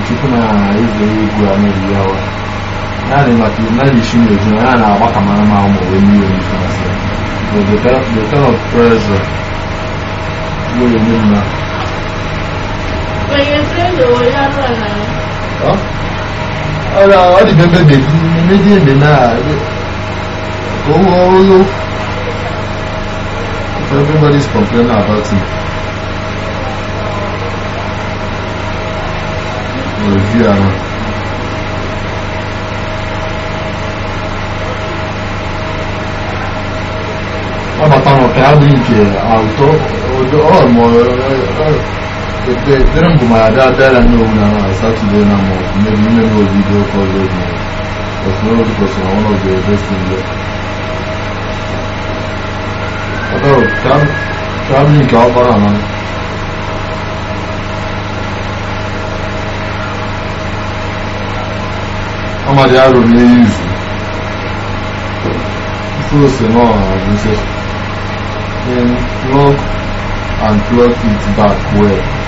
chukwu na eze egwu a na-eyi awa naanị maka naanị isi na-eju ya na-agba ka mara ma ụmụ wee mmiri onye na-asị but the kind the kind of pressure wey eme m na Kwenye trendo ya rana. ọrịa ọ dị bebe dị mmedi ebe na ka o olu everybody's complaining about him review ahụ ọbata n'ụka ya bụ nke auto ọmụ dere mbụ ma ya daa dara n'owu na na satọde na ma maybe ime na video call with me but no the person one of the best in there although kam kam ni ka ọkpara na ọmọdé arò ní izu mkpụrụ ose náà àbúṣe then plug and plug it back well